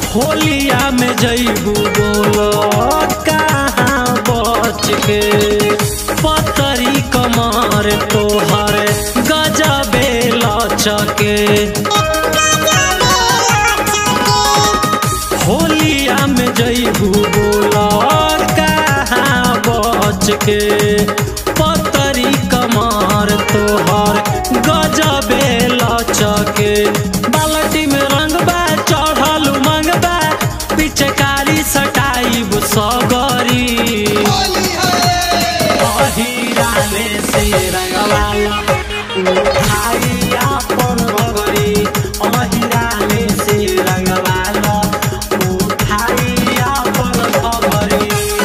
होलिया में जईबू बोलो कहाँ बच के पतरी कमर तोहर गजबे लचके होलिया में जईबू बोलो कहाँ बच के पतरी कमर तोहर गजबे लचके बालटी में रंग बा चढ़ल उमंग बा पिचकारी सटाइब सगरी अहिराले से रंगवाला उठाई आपन भगरी अहिराले से रंगवाला उठाई आपन भगरी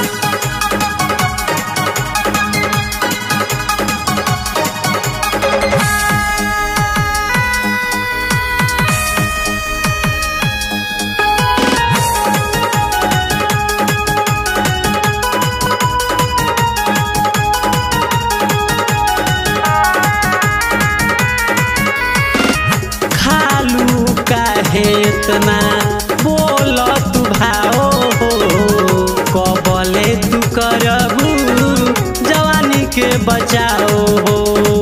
खालू काहे इतना बोल तू भाओ हो कबले तू करबू जवानी के बचाओ हो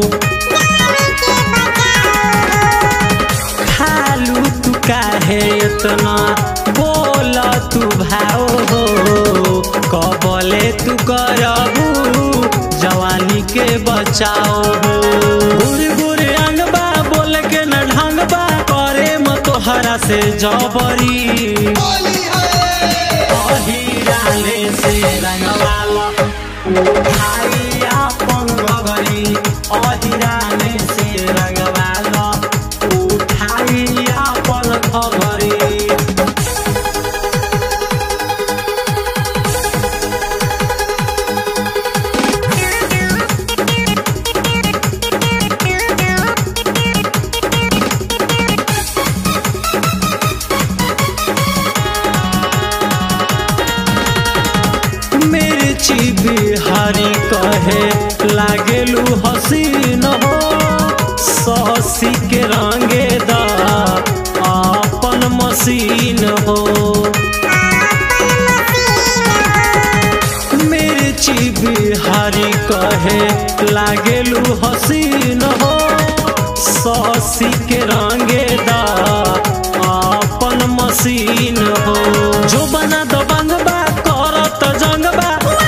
खालू तू काहे इतना बोल तू भाओ हो कबले तू करबू जवानी के बचाओ हो गुर गुर अंग बा बोल के न ढंग बा करे म तोहरा से जबरी अहिराले से रंगवाला उठाई आपन भगरी अहिराले से रंगवाला उठाई आपन भगरी मिर्ची बिहारी कहे लागेलू हसीन हो ससी के रंगे दा अपन मशीन हो मिर्ची बिहारी कहे लागेलू हसीन हो ससी के रंगे दा अपन मशीन हो जो बना दो बंगबा करत जंगबा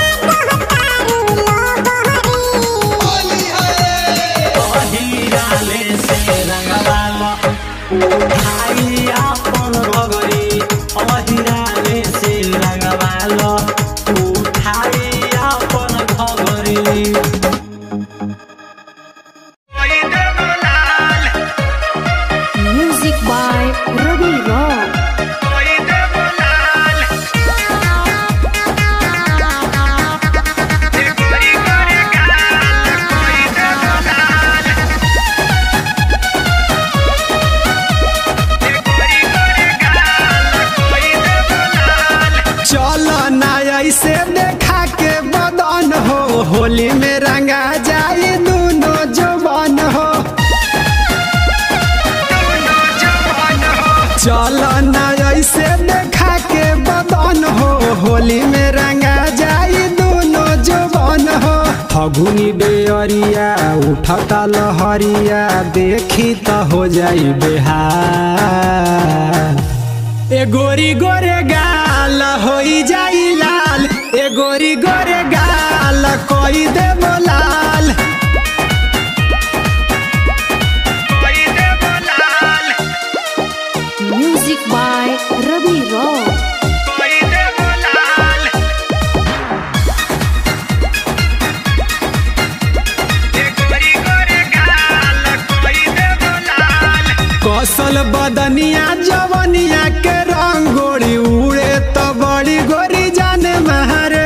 अहिराले से रंगवाला उठाई आपन भगरी अहिराले से रंगवाला उठाई आपन भगरी Music by Ravi Rock. चलो ना ऐसे देखा के बदन हो होली में रंगा जाए दोनों जवान हो चलो ना ऐसे देखा के बदन हो होली में रंगा जाए दोनों जवान हो फगुनी बेअरिया उठता लहरिया देखी तो हो जाई बेहाल ए गोरी गोरे गाल होई जाई लाल ए गोरी गोरे गाल कोई दे लाल Music by Ravi Rock. कौशल बदनिया जवनिया के रंगोड़ी उड़े तो बड़ी गोरी जाने महरे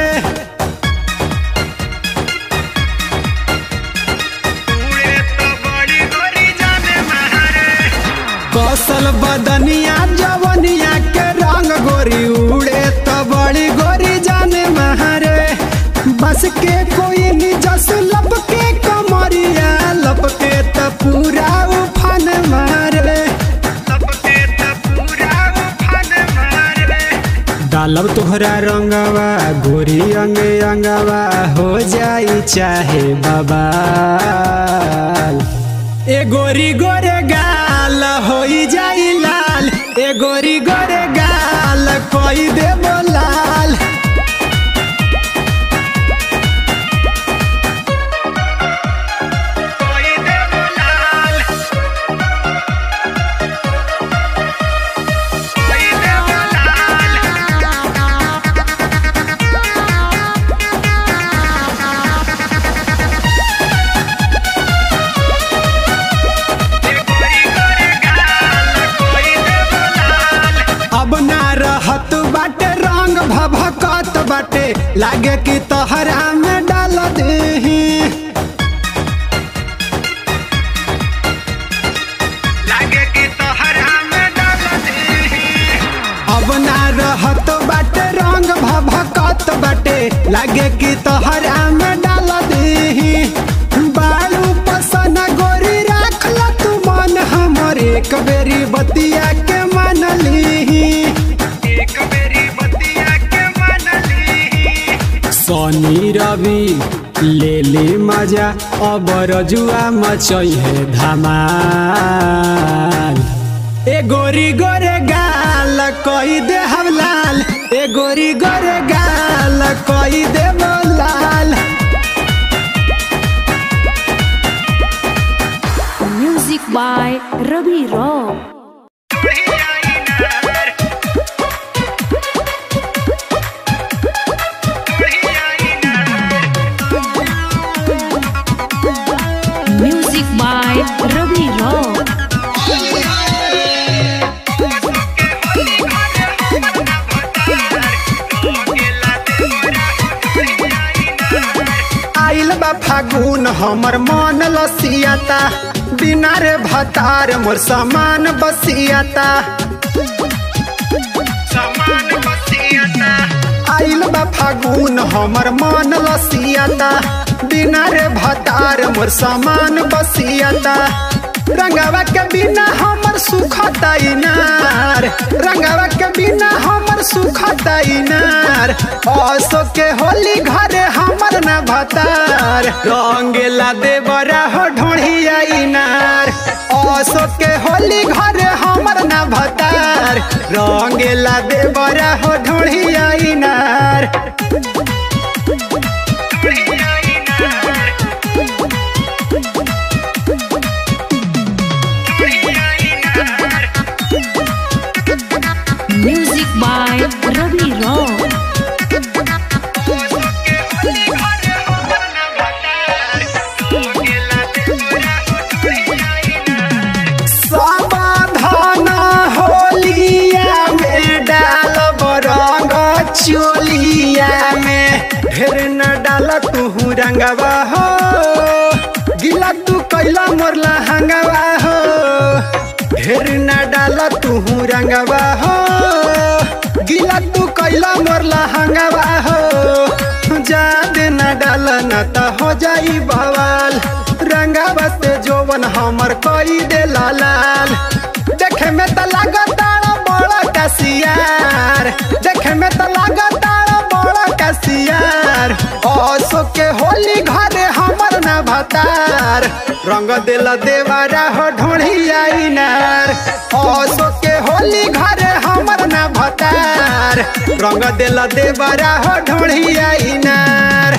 कौशल बदनिया जवनिया के रंग गोरी उड़े तो बड़ी गोरी जाने महरे बस के कोई निजस लपके कमरिया लपके तो पूरा उफान मारे डालब तोहरा रंगवा गोरी अंग अंगवा हो जाई चाहे बाबा ए गोरी गोरे गाल हो जाई लाल ए गोरी गोरे गाल कोई देबो लाल कोई देबो लाल कोई देबो लाल अब ना रहत बाटे रंग भभकत बाटे लागे कि तहरा में डाल देही लागे कि तहरा में डाल देही अब ना रहत बाटे रंग भभकत बाटे लागे कि तहरा में डाल देही बालू पसन गोरी राख ल तू मन हमर एक बेरी बतिया के मान लीही एक बेरी बतिया के मान लीही सोनी रवि ले ले मजा अब रजुआ मचई है धमाल ए गोरी गोरे गाल कही दे हम लाल ए गोरी गोरे गाल कही दे लाल Music by Ravi Rock. Music by Ravi Rock. आइल बा फागुन हमर मन लसियाता बिना रे भतार मोर सामान बसियाता आइल बा फागुन हमर मन लसियाता बिना रे भतार मोर सामान बसियाता रंगावा के बिना हमर सुखता इनार रंगावा के बिना हमर सुखता इनार असो के होली घरे हमर न भतार रंगेला देवरा हो ढोढ़िया इनार असो के होली घरे हमर न भतार रंगेला देवरा हो ढोढ़िया इनार Music by Ravi Rock. समाधान होलिया में डाल रंग चोलिया में ढेर न डाल तू रंगवा हो गिला तू कैला मोरला हंगवा हो ढेर न डाल तू रंगवा हो गिला तू कैला मोरला हंगवा हो जादे न डाल न त हो जाई बवाल रंगवा से जोवन हमर कई दे लाल देखे में त लागता बड़ा कसियार देखे में त लागता बड़ा कसियार असो के होली घरे हमर न भतार रंग दिल देवारा हो ढोढ़िया इनार असो के होली घरे हमर न भतार रंग दिल देवारा हो ढोढ़िया इनार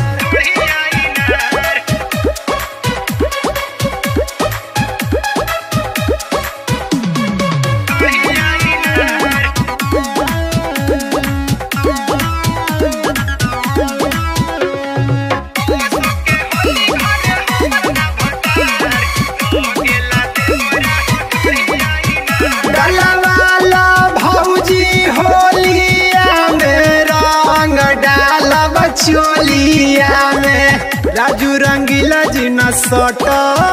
डलवाला भौजी होलिया में रंग डालब चोलिया में राजू रंगीला जी न सट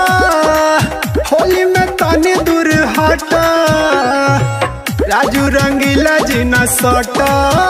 होली में तनी दूर हट राजू रंगीला जी न सट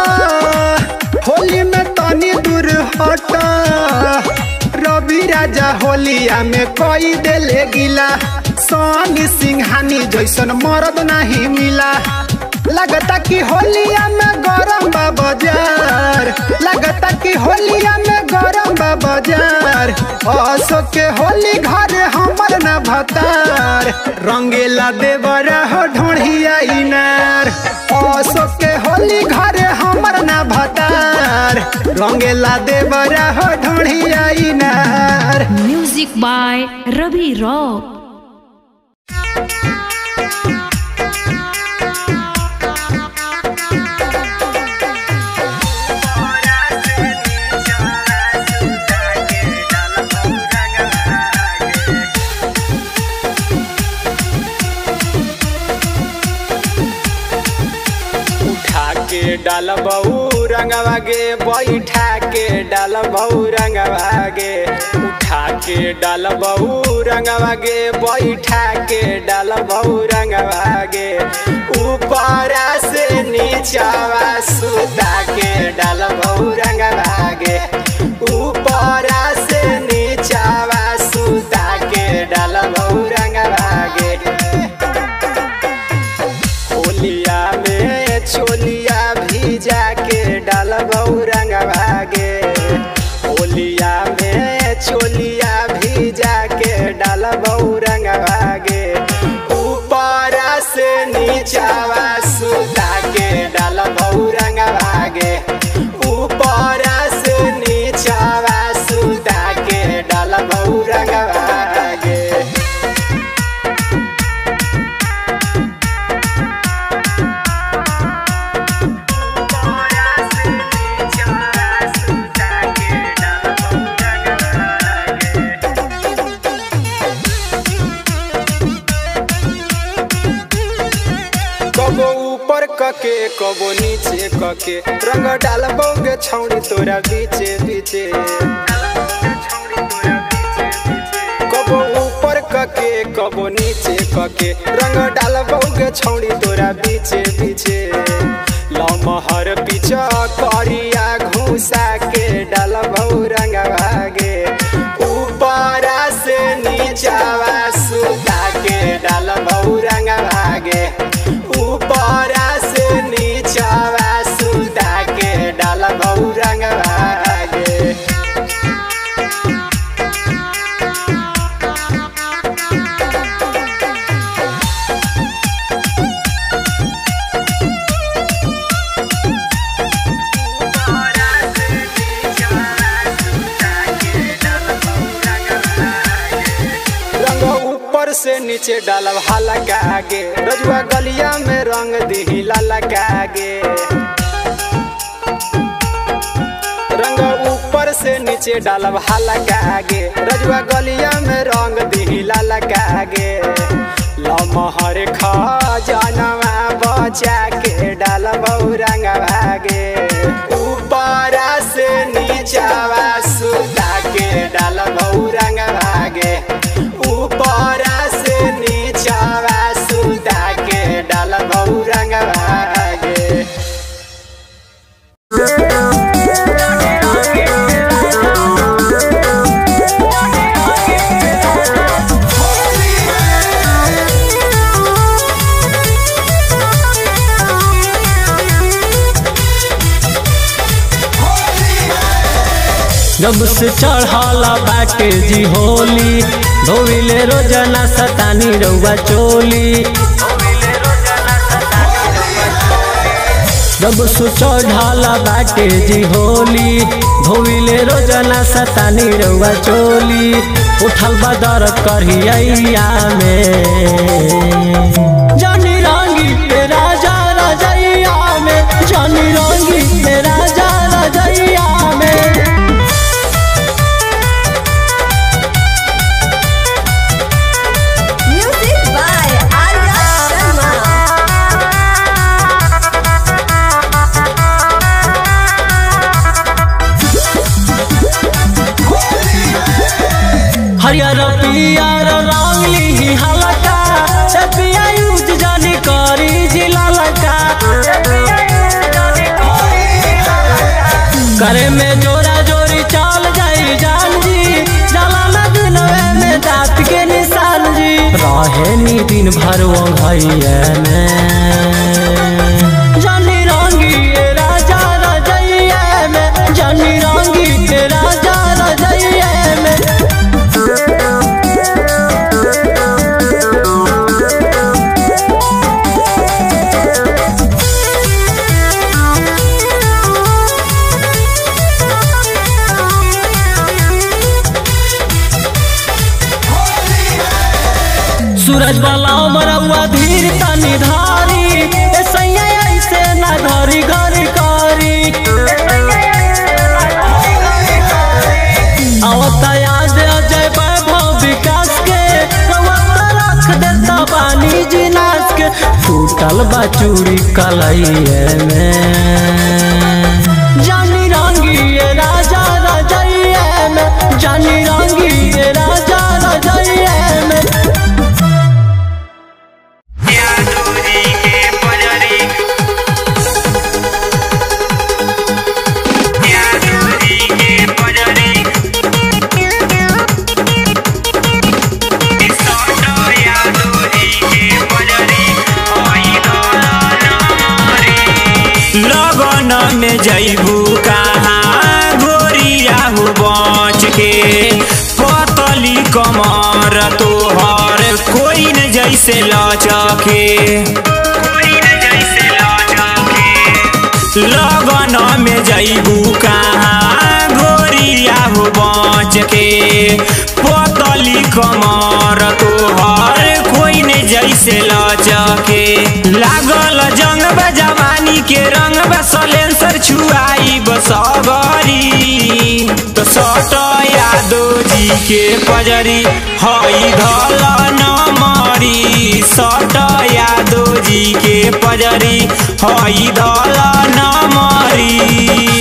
होली में तनी दूर हट रवि राजा होलिया में कोई देले गिला सोनी सिंहानी जैसन मरद नहीं मिला लगता कि होलिया में गरम बा बाजार लगता कि होलिया में गरम बा बाजार असो के होली घर हमर न भतार रंगेला देवरा हो ढोढ़िया इनार असो के होली घर हमर न भतार रंगेला देवरा हो ढोढ़िया इनार Music by Ravi Rock. उठा के डाल बहू रंगवा गे बैठा के डाल बहू रंगवा गे उठा के डाल बहू रंगवा गे बैठा के डाल बहू रंगवा गे ऊपर से नीचावा सुता के डाल बहू रंगवा गे ऊपर से नीचावा सुता के डाल बहू रंगवा गे होलिया में छोलिया भीजा के डाल रंग भागे होलिया में छोलिया भीजा के डाल रंग भागे ऊपर से नीचावा सुता के डाल रंग भागे ऊपर से नीचावा सुता के डाल रंग भागे कबो ऊपर कके कबो नीचे कके रंग डाल बोगे छौड़ी तोरा बीचे बीचे कबो ऊपर कके कबो नीचे कके रंग डाल बोगे छौड़ी तोरा बीचे बीचे लमहर पीछा करिया घुसा के डाल रंग भागे ऊपर से नीचावा सुता के डाल रंग भागे ऊपर से नीचावा सुता के डाल रंग भागे रंग ऊपर से नीचे डालब हल्का आगे रजुआ गलिया में रंग दिही ललका आगे रंग ऊपर से नीचे डालब हल्का आगे रजुआ गलिया में रंग दिही ललका आगे लमहर खजनवा बचा के डालब रंग भागे ऊपर से नीचावा सुता के डालब रंग भागे ऊपर से नीचावा सुता के डालब रंग भागे जब से चढ़ला बाटे जी होली धोविले रोजाना सतानी रउआ चोली जब से चढ़ला बाटे जी होली धोविले रोजाना सतानी रउआ चोली उठल बदर करिया में जानी रंगी पे राजा रजैया में जानी रंगी पे राजा रजैया में Music by Arya Sharma. हरियर पियर रंग ली हलका से पिया यूज जानी करी जिला लका करे में जोरा जोरी चल जाई जान जी जला लगनवे में दांत के निशान जी रहे नी दिन भर वो भैया में टूटल बा चूड़ी कलैये में जानी रंगी ये राजा रजैये में जानी रंगी ये राजा रजैये में लगन में जैबू कहाँ गोरिया हो बच के पतली कमर तोहर कोई न जैसे लचके लगन में जैबू कहाँ गोरिया हो बच के पतली कमर तोहर कोई न जैसे लचके लागल जंग बा जवानी के रंग बा सलेंसर छुआई बसगरी तो सट यादो जी के पजरी हई धल न मरी सट यादो जी के पजरी हई धल न मरी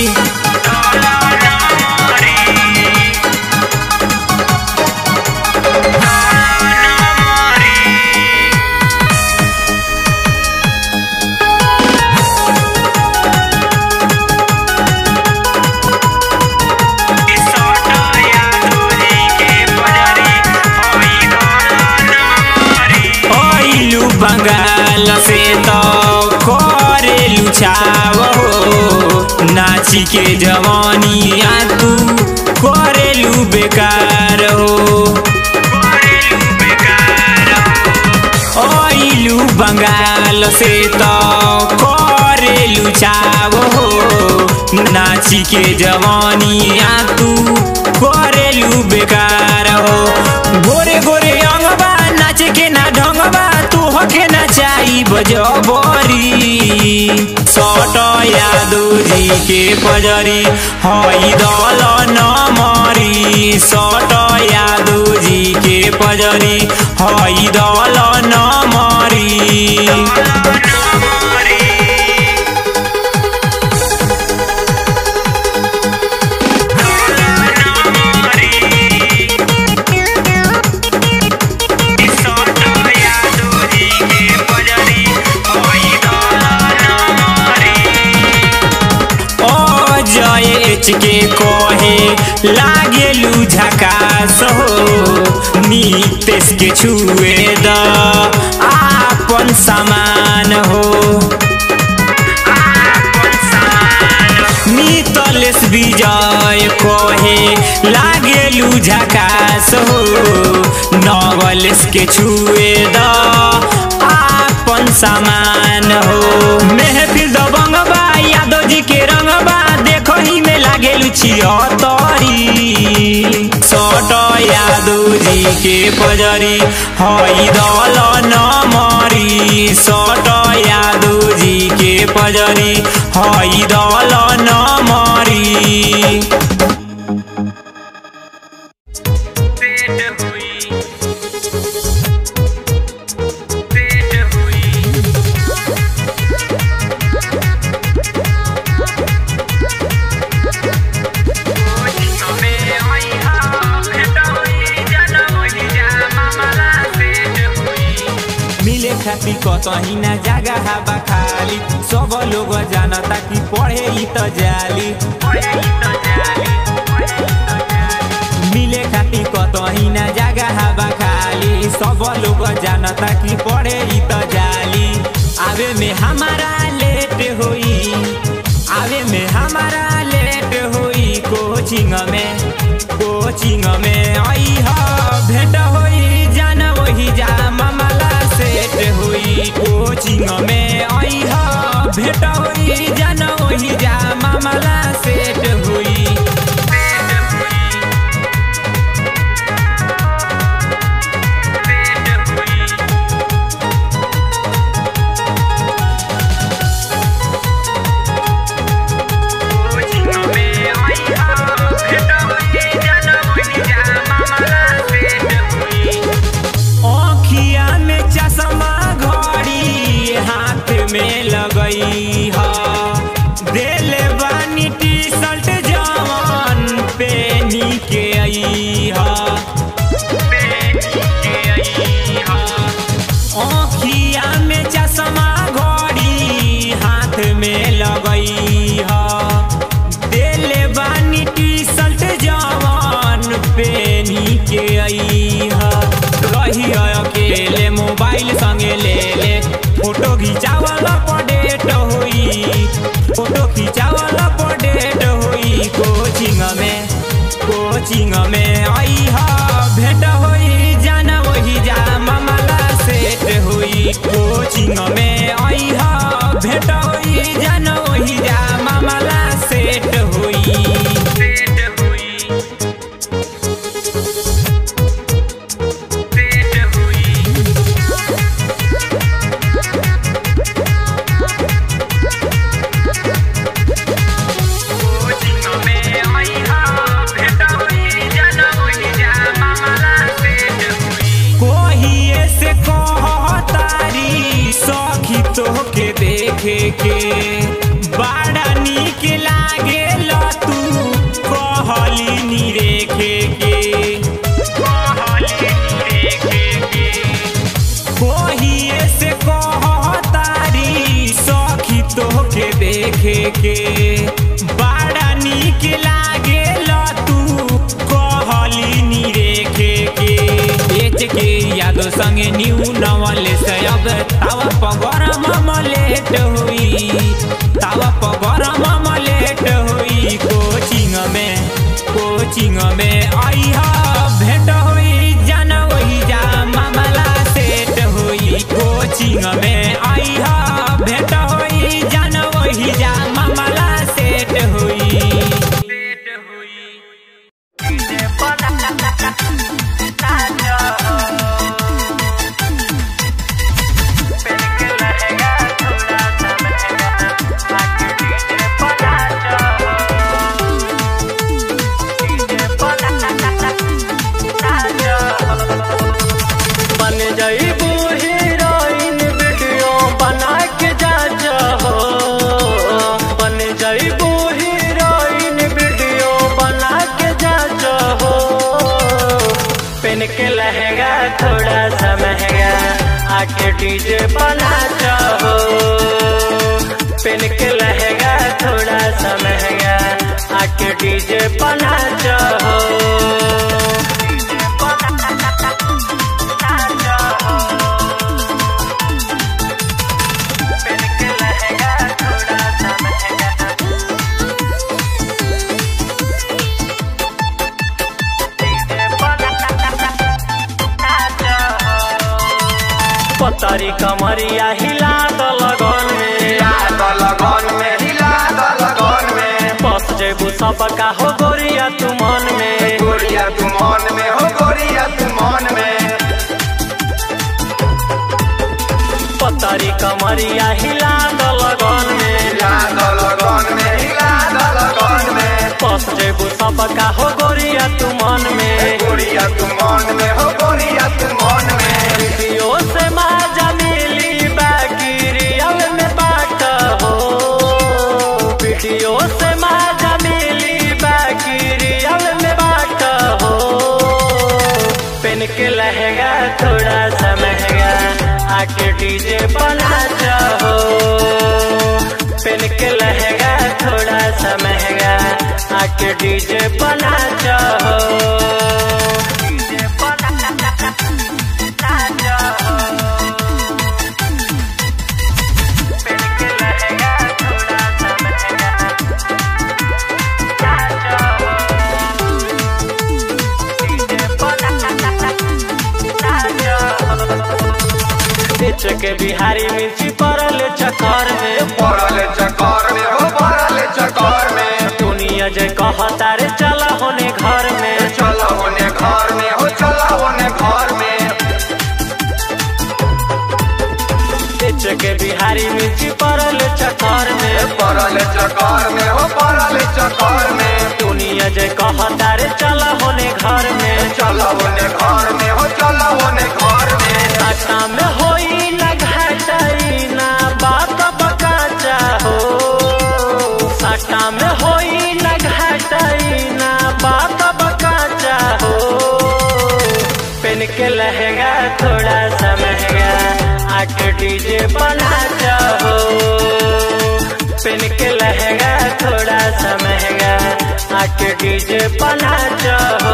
आइलू बंगाल से तो करेलू छाव हो नाची के जवानिया तू करेलू बेकार हो आइलू बंगाल से तो करेलू छाव हो नाची के जवानिया तू करेलू बेकार हो गोरे गोरे अंगबा नाच के ना ढंगबा तू हके ना चाही बजबरी सट यादो जी के पजरी हई दल न मरी सट यादो जी के पजरी हई दल न मरी जयच के कहे लागेलू झकास हो नीतेश के छुए द आपन समान हो मितलेश विजय कहे लागेलू झकास हो नवलेश के छुए द आपन समान हो महफिल दबंगबा यादव जी के रंगबा देखो ही में लागेलू छियतरी सट यादव जी के पजरी हई दल न मरी सट यादव जी के पजरी हई दल न मरी मिले खातिर कतही ना जगह हवा खाली सब लोग जानता कि पढ़े ही तो जाली मिले खातिर कतही ना जगह हवा खाली सब लोग जानता कि पढ़े ही तो जाली आवे में हमारा लेट होई आवे में हमारा लेट होई कोचिंग में कोचिंग में आई हा भेंट होई जान वही जा मामला सेट होई कोचिंग में आई हा भेंट होई जान वही जा मामला सेट होई चश्मा घड़ी हाथ में लगई ह देले बानी टी शर्ट जवान पेनी के आई ह रही अकेले मोबाइल संगे ले ले फोटो खिंचावला पडेट होई फोटो खिंचावला पडेट होई कोचिंग में कोचिंग में आई हा भेट होई जाना वही जा मामला सेट होई कोचिंग में आई हा भेट होई जाना वही जा मामला सेट होई सेट होई सेट होई कोचिंग में आई हा भेट होई जाना वही जा मामला सेट होई कोहिए से कहतारी सखी तोहके देखे के बड़ा नीक लागे तू कहली नी रेखे के कहली नी रेखे के कोहिए से कहतारी सखी तोहके देखे के बड़ा नीक लागे तू कहली नी रेखे के बेच के यादो संगे न्यू नवले से अब तावा पगरम मलेट हुई तावा पगरम मलेट हुई कोचिंग में कोचिंग में आई हा भेंट हुई जन वही जा मामला सेट हुई कोचिंग में आई हा भेंट हुई जन वही जा मामला सेट हुई सेट हुई बन जाइबू हीरोइन वीडियो बना के जा हो बन जाइबू हीरोइन वीडियो बना के जा हो पेन के लहंगा थोड़ा सा महंगा आके डीजे बना हो पेन के लहंगा थोड़ा सा महंगा आके डीजे बना हो पतरी कमरिया हिला द लगन में बस जेबू सबका हो गोरिया तू मन में पतरी कमरिया हिला द लगन में बस जेबू सबका हो गोरिया तू मन में वीडियो से माजा मिली बाकी रियल में बाट हो वीडियो से माजा मिली बाकी रियल में बाट हो पेन के लहंगा थोड़ा सा महंगा आके डीजे बना हो पेन के लहंगा थोड़ा सा महंगा आके डीजे बना हो बेच के बिहारी मिर्ची पड़ल चक्कर में दुनिया जे कहता रे चला होने घर में बेच के बिहारी मिर्ची पड़ल चक्कर में चकार में हो पड़ल चकार में दुनिया जे कहता रे चला होने घर में चलो ने घर में हो चलो ने घर में घाटा में होई ना घाटाई ना बाप बकाचा हो घाटा में होई ना घाटाई ना बाप बकाचा हो पेन के लहंगा थोड़ा सा महंगा आके डीजे बना चाहो पेन के लहंगा थोड़ा सा महंगा आके डीजे बना चाहो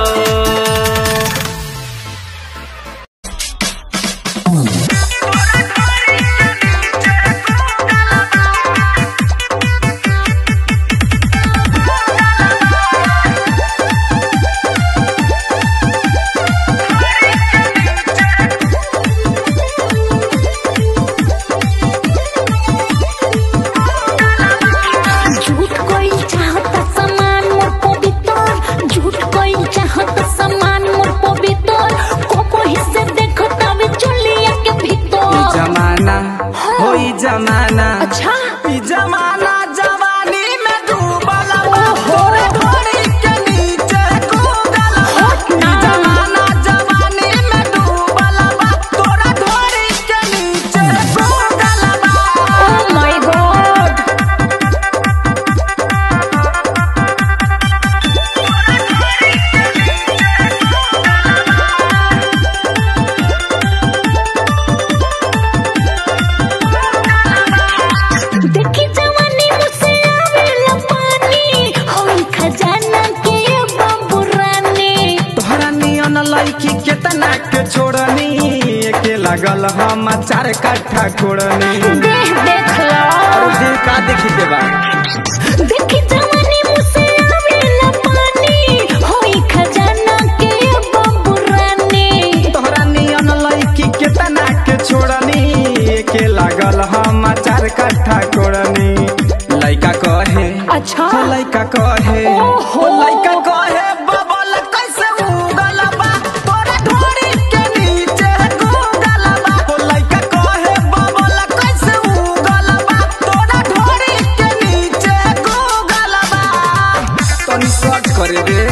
झूठ कोई चाहत समान मोर पवित्र झूठ कोई चाहत समान मोर पवित्र को हिस्से देखो तब चलिया के भीतर जमाना होई जमाना अच्छा ई जमाना जवानी में डूबल बा तोरे ढोरी के नीचे कूदल बा ई जमाना जवानी में डूबल बा तोरे ढोरी के नीचे कूदल बा ओ माय गॉड देखी जवानी मुझसे आवेला पानी होई खजाना के बाबू रानी तोहरा नियन लड़की केतना के छोड़नी एके लगल हम चार कट्ठा कोड़नी देख देख लो और दिल का देखी के बा देखी जवानी मुझसे आवेला पानी होई खजाना के बाबू रानी तोहरा नियन लड़की केतना के छोड़नी एके लागल हम चार कट्ठा कोड़नी लइका कहे अच्छा हो लइका कहे ओहो। हो लइका कहे बबल कैसे उगल बा तोरा ढोरी के नीचे गूगल बा हो लइका कहे बबल कैसे उगल बा तोरा ढोरी के नीचे गूगल बा तनी सर्च करे रे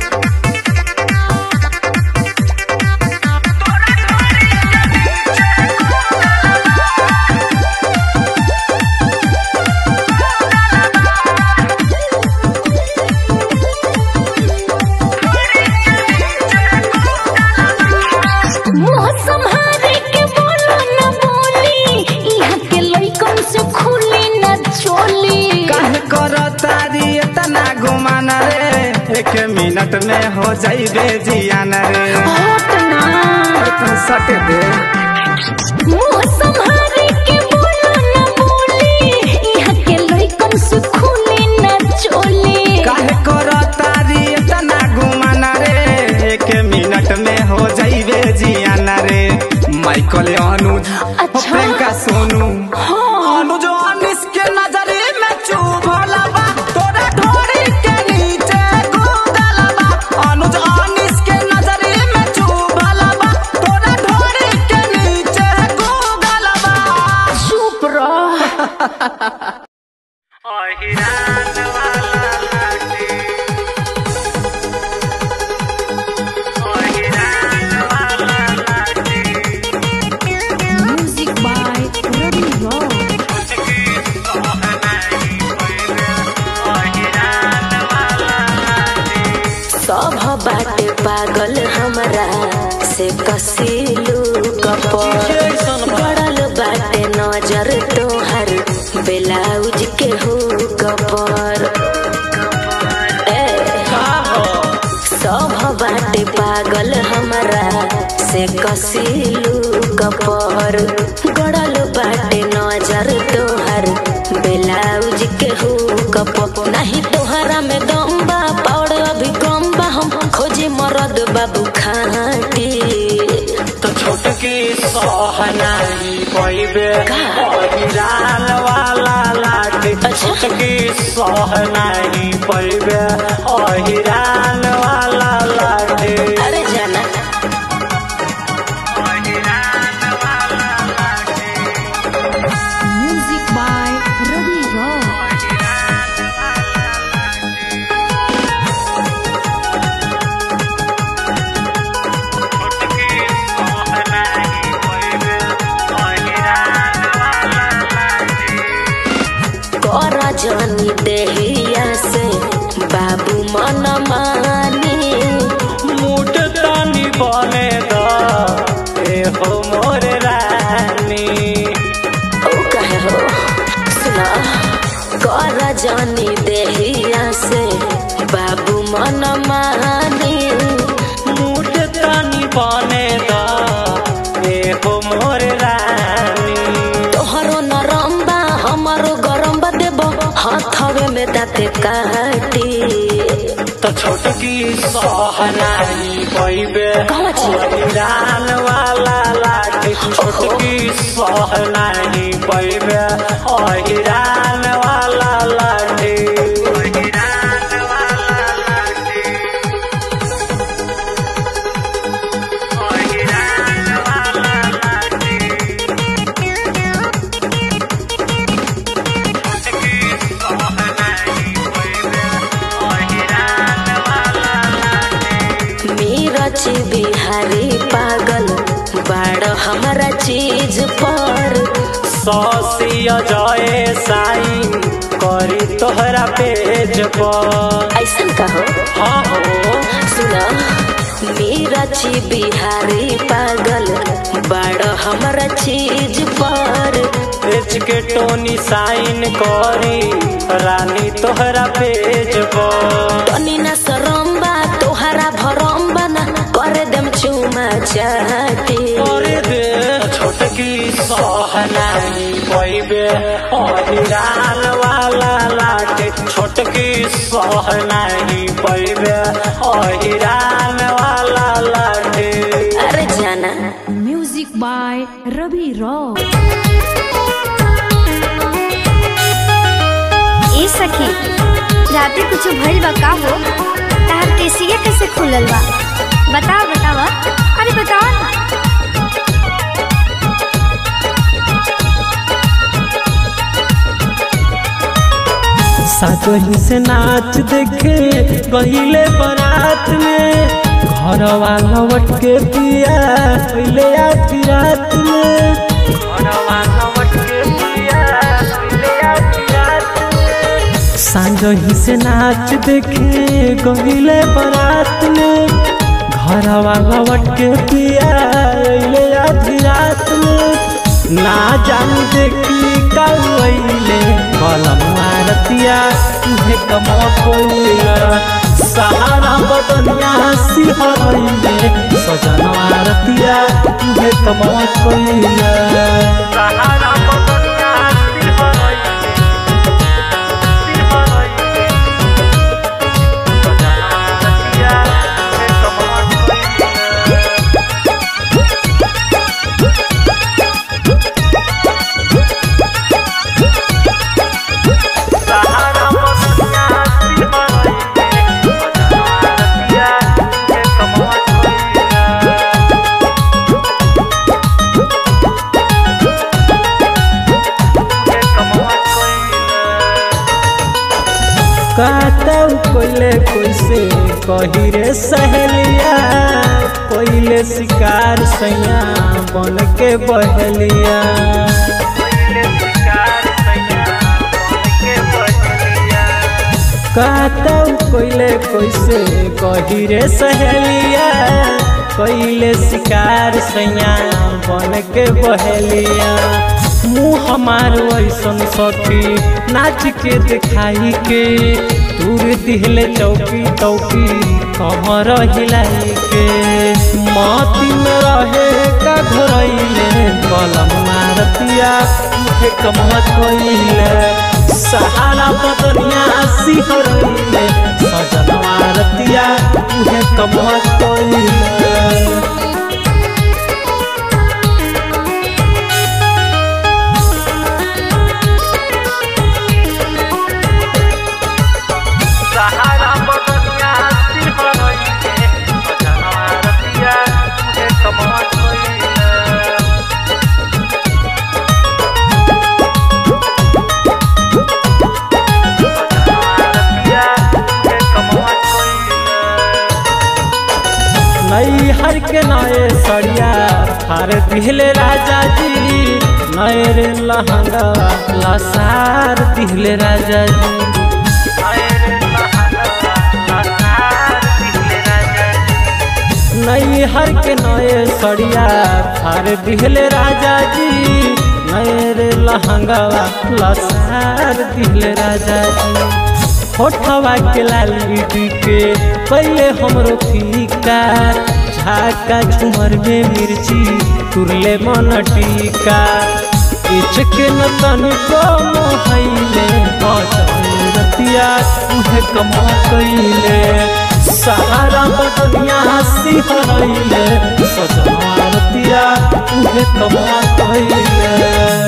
मुंह संभारे के बोलो न बोली यहाँ के लइकन से खुली न चोली काहे कर तारी इतना घुमाना रे एक मिनट में हो जाइबे जियाना रे होट ना और तू सट दे मुंह संभारे के बोलो न बोली यहाँ के लइकन से खुली न चोली काहे कर तारी इतना घुमाना रे एक मिनट में हो जाइबे जियाना रे माइकल अनुज अच्छा। प्रियंका सोनू हाँ। अनुज अनिस के नजरे में चुभल बा तोरा ढोरी के नीचे गूगल बा अनुज अनिस के नजरे में चुभल बा तोरा ढोरी के नीचे गूगल बा चुप रह म्यूजिक बाय रवि रॉक सब बाटे पागल हमरा से कसीलू कपर पड़ल बाटे नजर तोहर ब्लाउज के हो कपर ए सब बाटे पागल हमरा से कसीलू कपर गड़ल बाटे नजर तोहर ब्लाउज के हो कपर नहीं तोहरा में दम बा पाउड अभी कम बा हम खोजे मरद बाबू खाटी तो छोटकी सोहनाई पैबे का? हिरान वाला लाठी अच्छा। छोटकी सोहनाई पैबे हिरान वाला लाठी अरे जाना म्यूजिक बाय रवि रॉक कर जानी देहिया से बाबू मन मानी मुठ तानी बने द ए हो मोर रानी जानी देहिया से बाबू मन मानी मूड तनी बने द ए हो मोर रानी तोहरो नरम बा हमारो गरम बा देबो हाथवे में दाते काटी तो छोटकी सहनाई पैबे कहवा छी? रान वाला लाठी छोटकी सहनाई पैबे अहिरान वाला लाठी मीरच बिहारी पागल बाड़ हमारा चीज पर सौसी अजय साइन करी तोहरा पेज पर ऐसन कहो हाँ हो सुना मीरच बिहारी पागल बाड़ हमारा चीज पर पेज के टोनी साइन करी रानी तोहरा पेज पर तनी ना शरम बा तोहरा भरम बा ना करे देम चुमा चाटी करे दे छोटकी सहनाई पैबे अहिरान वाला लाटे छोटकी सहनाई पैबे अहिरान वाला लाटे अरे जाना म्यूजिक बाय रवि रॉक ए सखी राते कुछ भइल बा का हो तार केसिया कैसे खुलल बा बताओ बताओ अरे बताओ ना सातोही से नाच देखे पहले बारात में घर वाला लौट के पिया पहले आधी रात में घर वाला लौट के पिया पहले आधी रात में सांझही से नाच देखे गहिले बारात में घर वाला लौट के पिया पहले आधी रात में ना जान देखी कौले कलम मारतिया तुहे कमो कोइला सहारा बदनिया सिहरइले सजन मारतिया तुहे कमो कोइला सहारा बदनिया सिहरइले सिहरइले सजन मारतिया तुहे कमो कोइला सहारा बदनिया सिहरइले सजन मारतिया तुहे कमो कोइला कातौ कोइले कोइसे कही रे सहेलिया कोइले शिकार सैया बन के बहलिया कातौ कोइले कोइसे कही रे सहेलिया कोइले शिकार सैया बन के बहलिया मुँह हमार वैसन सखी नाच के दिखाई के दूर दिहले चौकी चौकी कमर हिलाई के माती में रहे का धरैले कलम मारतिया मुझे कमत कोइले सहारा बदनिया सिहरैले सजन मारतिया मुझे कमत कोइले सहारा बदनिया सिहरइले सजन मारतिया तुहे कमत कोइले नई हर के नए सड़िया थार दिहले राजा जी नए रे लहंगा लसार दिहले राजा जी नई हर के नए सड़िया थार दिहले राजा जी नए रे लहंगवा लसार दिल राजा जी होठवा के लाली के पहले हमरो फीका झाका झुमर में मिर्ची तुरले मन टीका इचके न तनिको मोहैले बचतिया उहे कमा कइले सहारा बदनिया हंसी हरैले सजनतिया उहे कमा कइले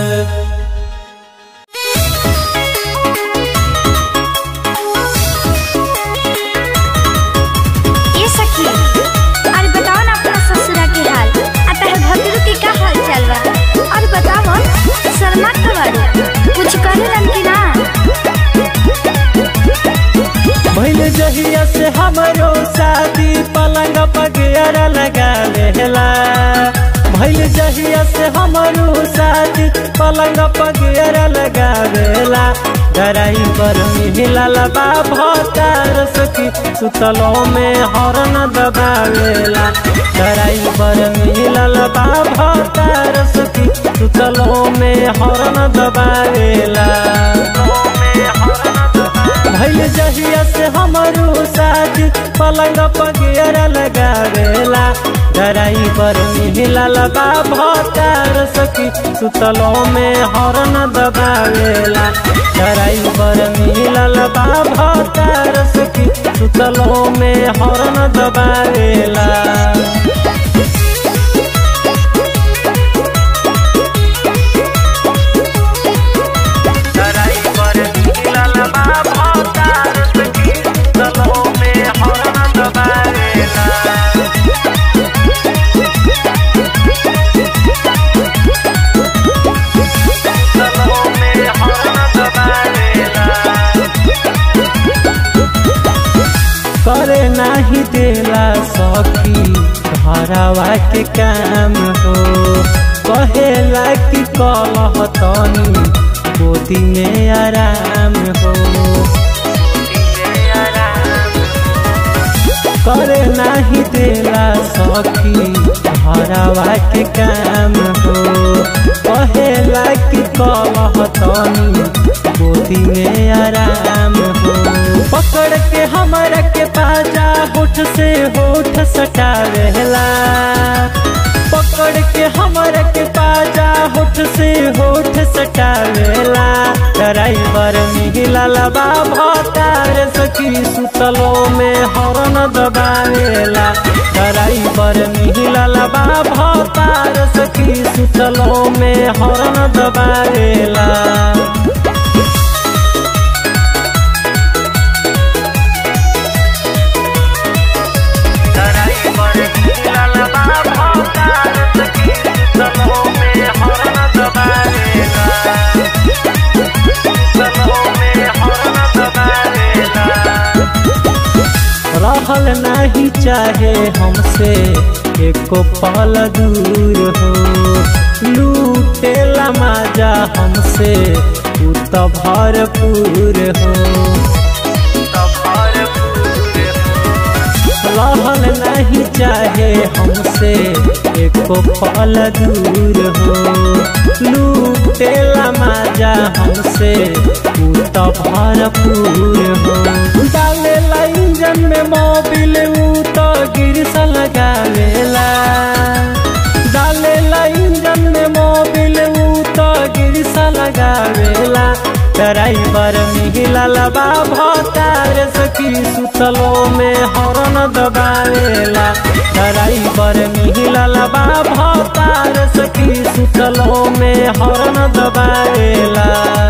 ये सखी अरे बताओ ना अपना ससुरा के हाल अतः भगरू के का हाल चल बा अरे बताओ शर्मा खबर कुछ करे लन की ना भइल जहिया से हमरो शादी पलंग पगेरा लगा लेला भइल जहिया से हमरो शादी पलंग पगेरा लगा देला डराई पर मिलल बा भतार सखी सुतलो में हरन दबावेला डराई पर मिलल बा भतार सखी सुतलो में हरन दबावेला भइल जहिया से हमरो शादी पलंग पगेरा लगावेला डराई पर मिलल बा भतार सखी सुतलो में हरन दबावेला डराई पर मिलल बा भतार सखी सुतलो में हरन दबावेला करे नाही देला सखी घरवा के काम हो कहेला कि कलह तनी गोदी में आराम हो करे नाही देला सखी घरवा के काम हो कहेला कि कलह तनी गोदी में आराम हो पकड़ के हमरा के पाजा होठ से होठ सटावेला पकड़ के हमरा के पाजा होठ से होठ सटावेला ड्राइवर मिलल बा भतार सखी सुतलो में हरन दबावेला ड्राइवर मिलल बा भतार सखी सुतलो में हरन दबावेला रहल नहीं चाहे हमसे एको पल दूर हो लूटेला माजा हमसे उ त भरपूर हो रहल नहीं चाहे हमसे एको पल दूर हो लूटेला माजा हमसे उ त भरपूर हो डालेला इंजन में मोबिल उ त गिरस लगावेला डालेला इंजन में मोबिल उ त गिरस लगावेला ड्राइवर मिलल बा भतार सखी सुतलो में हरन दबावेला ड्राइवर मिलल बा भतार सखी सुतलो में हरन दबावेला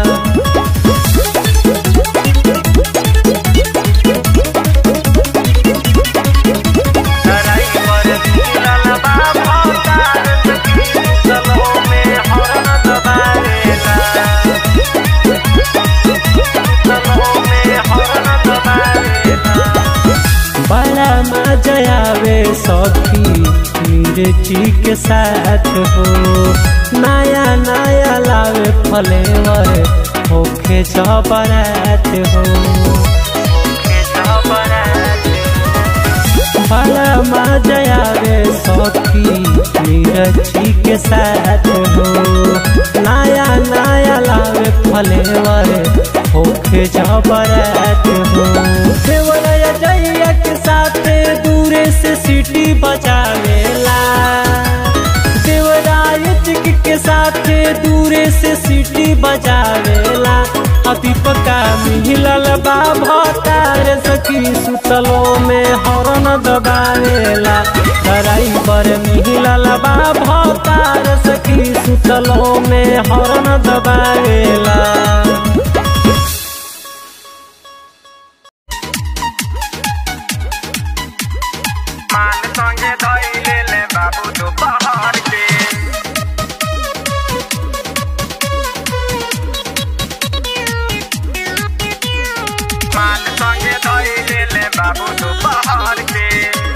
बड़ा मजा आवे सखी मिर्ची के साथ हो नया नया लावे फ्लेवर होखे जबरात हो बड़ा मजा आवे सखी मिर्ची के साथ हो नया नया फलेवर होखे जबरत हो देवरया जैया के साथ दूरे से सीटी बजावेला देवराय के साथ दूरे से सीटी बजावेला दीपका मिलल बा भतार सखी सुतलो में हरन दबावेला ड्राइवर मिलल बा भतार सखी सुतलो में हरन दबावेला मान संगे धैले ले बाबू दोपहर के मान संगे धैले ले बाबू दोपहर के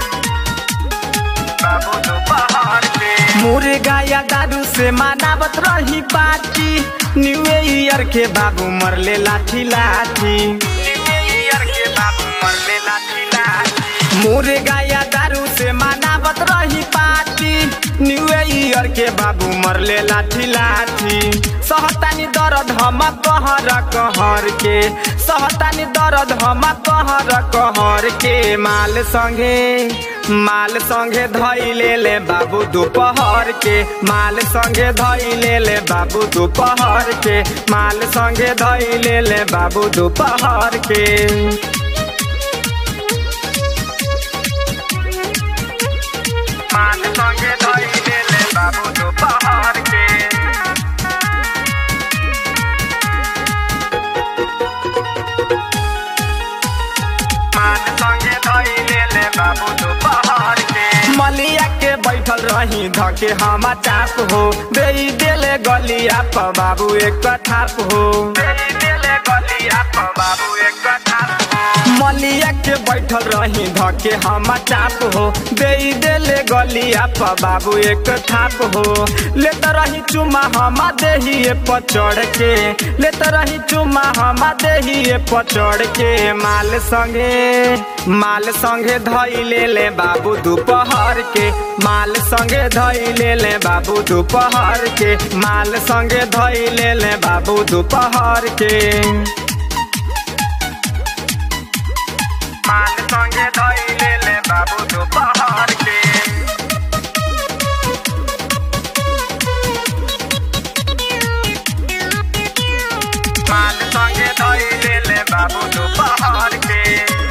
बाबू दोपहर के मुर्गा या दारू से मनावत रही पार्टी न्यू ईयर के बाबू मरले लाठी लाठी ईयर के बाबू मरले लाठी लाठी मुर्गा या दारू से मनावत रही पार्टी न्यू ईयर के बाबू मरले लाठी लाठी सहतानी दर्द हम कहर कहर के सहतानी दर्द हम कहर कहर के माल संगे माल संगे धैले ले बाबू दोपहर के माल संगे धैले ले बाबू दोपहर के माल संगे धैले ले बाबू दोपहर के मान संगे धैले ले बाबू दोपहर के मान संगे धैले ले बाबू दोपहर के मलिया के बैठल रही धके हम चाप हो दे देले गलिया प बाबू एक थाप हो तेरी दिले गलिया प बाबू एक कथा मलिया के बैठल रही धके हम चाप हो दे देले गलिया प बाबू एक थाप हो लेत रही चुमा हम देही पर चढ़ के लेत रही चुमा हम देही पर चढ़ के माल संगे माल संगे धैले ले बाबू दोपहर के माल संगे धैले ले बाबू दोपहर के माल संगे धैले ले बाबू दोपहर के मान संगे धैले ले बाबू दोपहर के मान संगे धैले ले बाबू दोपहर के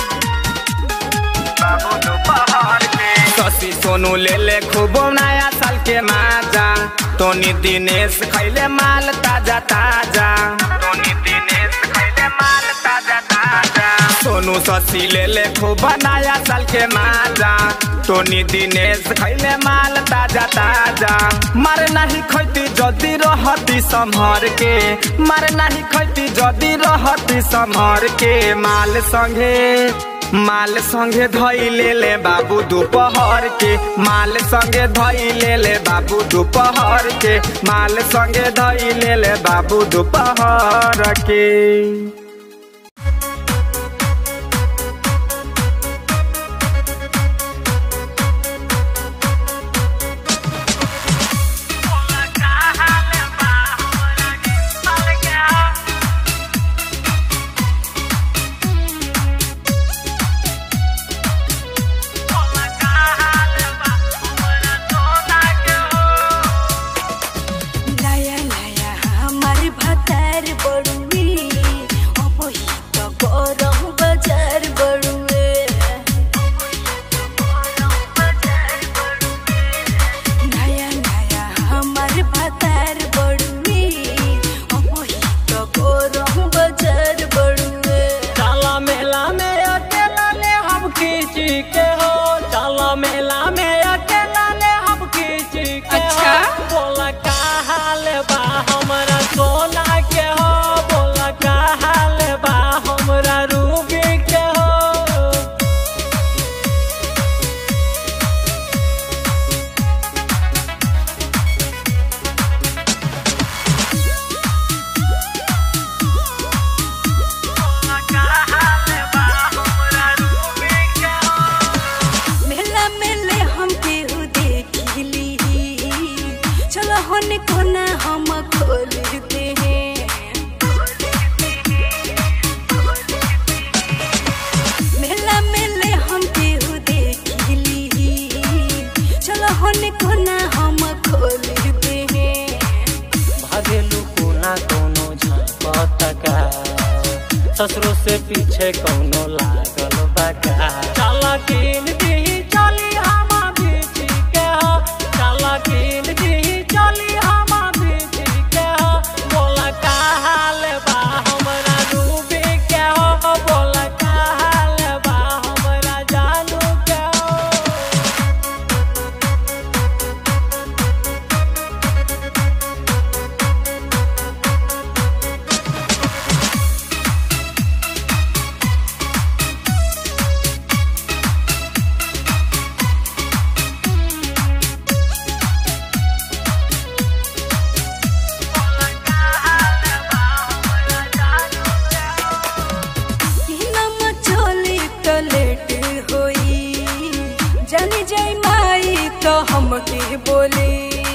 बाबू दोपहर के शशि सोनू ले ले खूब नया साल के माजा टोनी दिनेश खैले माल ताजा ताजा टोनी दिनेश खैले माल ताजा ताजा सोनू शशि ले ले खूब नया साल के माजा टोनी दिनेश खैले माल ताजा ताजा मारे नहीं खैती जदी रहती संभर के मारे नहीं खैती जदी रहती संभर के माल संगे माल संगे धैले ले बाबू दोपहर के माल संगे धैले ले बाबू दोपहर के माल संगे धैले ले बाबू दोपहर के लाया लाया हमार भतार बड़ुई ससुरो से पीछे कौनो लागल बका चल किन दी चली हम बीच के हो चल किन दी चली हम बीच के हो बोला का हाल बा हमरा डूबी के हो बोला का हाल बा हमरा जानू के हो सीनामा चोली तो लेट होई जानी जाई माई तो हमके बोली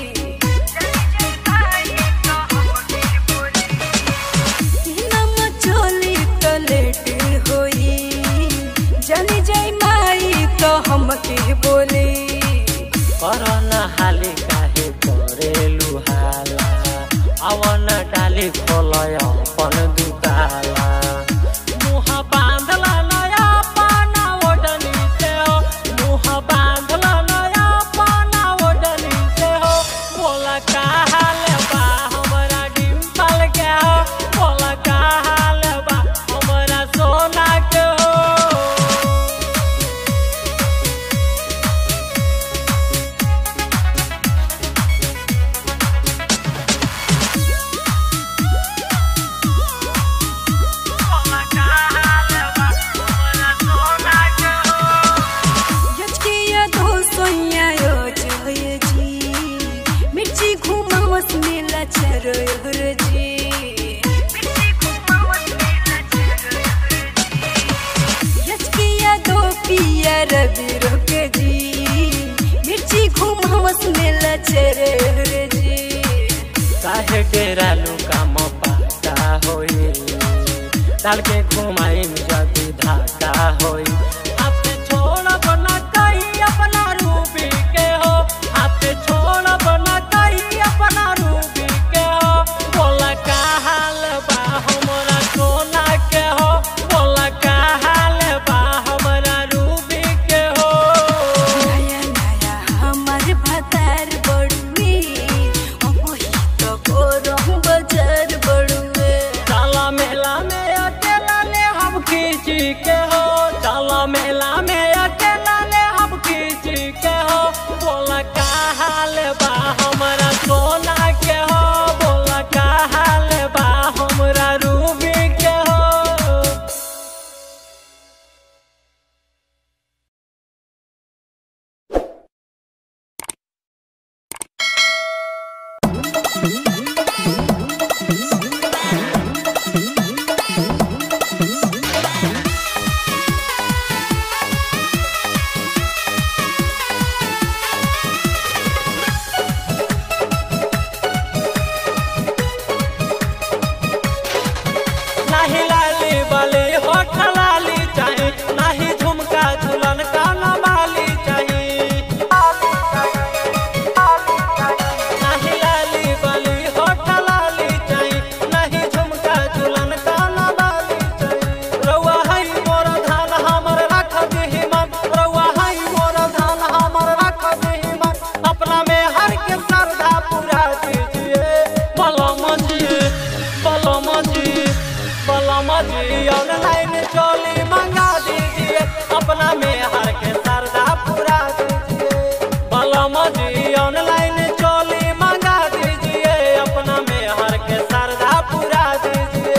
सीनामा चोली तो लेट होई जानी जाई माई तो हमके बोली करना हाली काहे करेलु हाला अवन डाली खोलय अपन दुताला मुह बांधल नया पाना ओडनी से हो मुह बांधल नया पाना ओडनी से हो बोला का हाल बा हमरा डिम्पल के हो बोला का हाल बा हमरा सोना के हो यचकिया धो सोया यो जय जी मिर्ची घुमावस मेला चरोहर जी यचकिया दो पिया रवि रोक जी मिर्ची घुमावस मेला चरोहर जी काहे डेरालू काम पाता होई डाल के घुमाई जदी धाका होई हाथ छोड़ब न कहीं अपना रूबी के हो हाथ छोड़ब न कहीं अपना रूबी के हो बोला का हाल बा हमरा सोना के हो बोला का हाल बा हमरा रूबी के हो नया नया हमार भतार बड़ुए अबही तो गोरम बाजार बड़ुए चला मेला में अकेला ले हम खींची के हो चला मेला में अकेला ले हम खींची के हो बोला का हाल बा हमरा सोना के हो बोला का हाल बा हमरा रूबी के हो नाही लाली बाली होठ लाली चाही नाही झुमका झुलन काना माली चाही नाही लाली बाली होठ लाली चाही नाही झुमका झुलन काना माली चाही रउआ हई मोर धान हमर रख दिही मन रउआ हई मोर धान हमर रख दिही मन अपना में हर के श्रद्धा पूरा दीजिए बलम जी बलम जी बलम जी ऑनलाइन चोली मंगा दीजिए अपना में हर के श्रद्धा पूरा दीजिए बलम जी ऑनलाइन चोली मंगा दीजिए अपना में हर के श्रद्धा पूरा दीजिए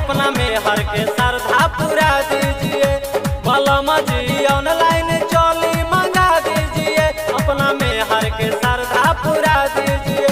अपना में हर के श्रद्धा पूरा दीजिए बलम जी ऑनलाइन चोली मंगा दीजिए अपना में हर के श्रद्धा पूरा दीजिए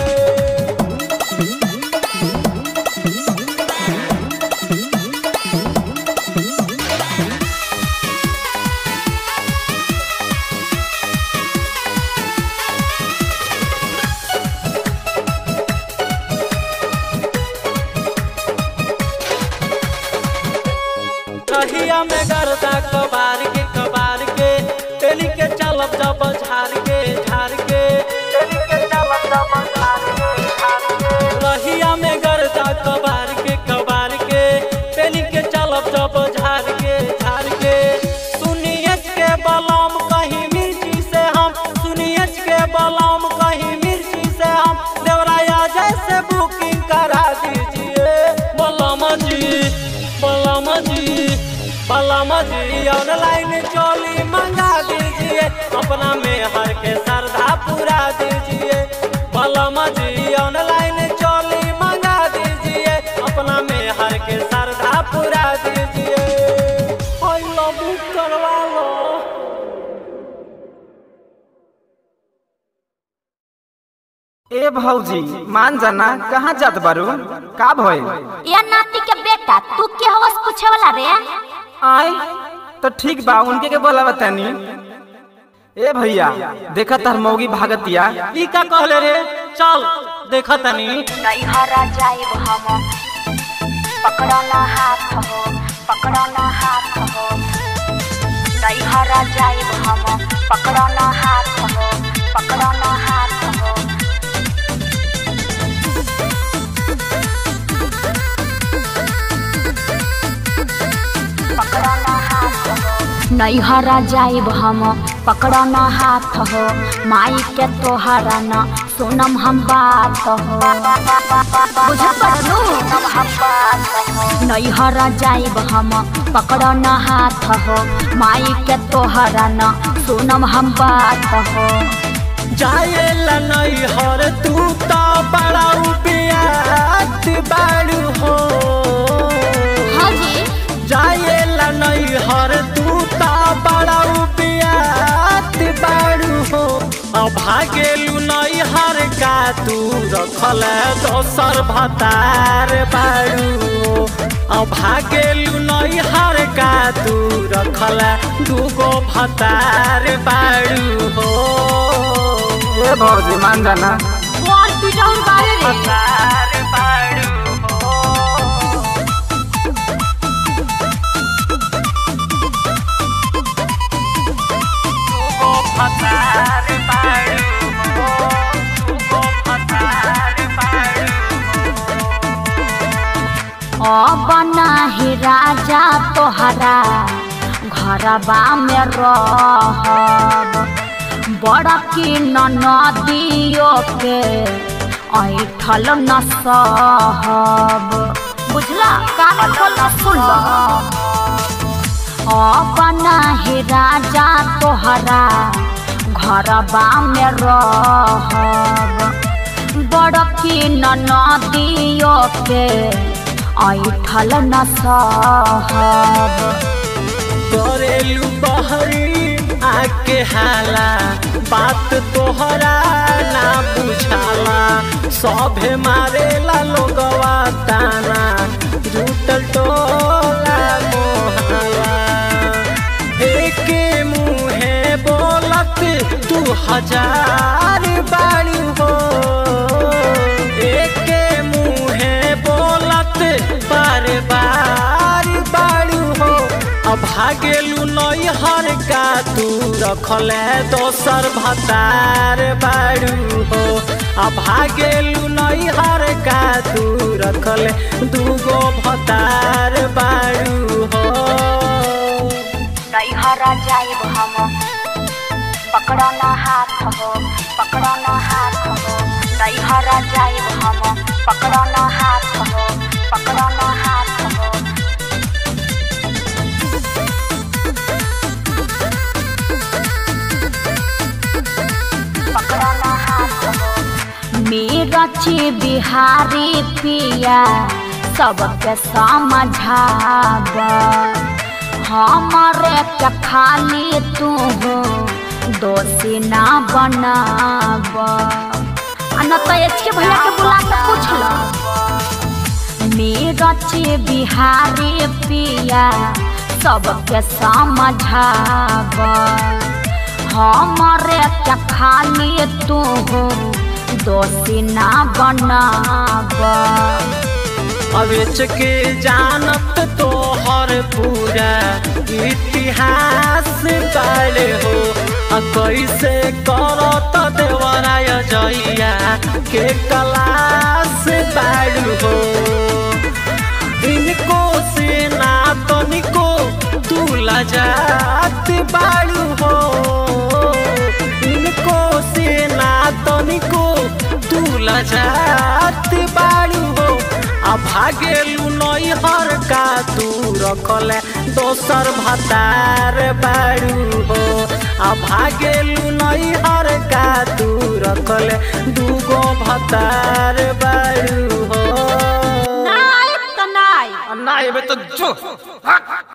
कहिया में गर्दा कबार के कबार के तेली के चलब जब झार के झार के तेली के चलब जब झार के झार के कहिया में गर्दा कबार के कबार के तेली के चलब जब झार के झार के सुनिए के बलम कहीं मिर्ची से हम सुनिए के बलम कहीं मिर्ची से हम देवराया जैसे बुकिंग करा दीजिए बलम जी बलम जी बलम जी ऑनलाइन चोली मंगा दीजिए अपना में हर के श्रद्धा पूरा दीजिए बलम जी ऑनलाइन चोली मंगा दीजिए अपना में हर के श्रद्धा पूरा दीजिए बुक करवा लो ए भौजी मान जाना कहाँ जात बारू का भइल या नाती के बेटा तू के हवस पूछे वाला रे आय तो ठीक बा उनके के बोला बतानी ए भैया देखा तार मौगी भागतिया ई का कहले रे चल देखा तनी नैहरा जाइब हम पकड़ो ना हाथ हो पकड़ो ना हाथ हो नैहरा जाइब हम पकड़ो ना हाथ हो पकड़ो ना हाथ हो पकड़ो ना हाथ हो नैहरा जाइब हम पकड़ो ना हाथ हो माई के तोहरा न सुनम हम बात हो बुझा पड़लू नैहरा जाइब हम पकड़ो ना हाथ हो माई के तोहरा न सुनम हम बात हो जाए नैहर तू तो बड़ा उपियात बाड़ू हो हाँ जी जाए नैहर तू तो बड़ा उपियात बाड़ू हो अब भागेलू नैहर का तू रखल दोसर भतार बाड़ू हो अब भागेलू नैहर का तू रखल दूगो भतार बाड़ू हो ए भौजी मान जाना कौन पिटाउन बारे रे भतार बाड़ू हो दूगो भतार बाड़ू हो दूगो भतार बाड़ू अब नाही राजा तोहरा घरबा में रहब बड़ा की नदियो के ऐठल न सहब बुझला कान खोल के सुन लो अब नाही राजा तोहरा घरबा में रहब बड़की नदियो के ऐठल न सहब करेलू बहरी आके हाला बात तोहरा ना बुझाला सभे मारेला लोगवा ताना जुटल टोला मोहला एके मुहे बोलत तू हजार बाड़ी हो एके मुहे बोलत बार बार बाड़ी हो अब भागेलू नैहर का तू रखले दोसर भतार बाड़ू हो अब भागेलू नैहर का तू रखले दूगो भतार बाड़ू हो नैहरा जाइब हम पकड़ो ना हाथ हो पकड़ो ना हाथ हो नैहरा जाइब हम पकड़ो ना हाथ हो पकड़ो ना हाथ हो पकड़ो ना हाथ हो मेरा ची बिहारी पिया सबके समझाब हमारे के खाली तू दोषी ना बनाब आ न तो एच के भैया के बुला के पूछ लो मीरची बिहारी पिया सबके समझाब हमारे के खाली तू दोषी ना बनाब अवेच के जानत तो हर पूरा इतिहास बाले हो आ कैसे करत देवराय जइया के कलास बाड़ू हो इनको से ना तनिको तू लजात बाड़ू हो इनको से ना तनिको तू लजात बाड़ू हो आ भागेलू नैहर का तू रखले दोसर भतार बाड़ू हो आ भागेलू नैहर का तू रखले दूगो भतार बाड़ू हो नाय त नाय ना एबे तो जो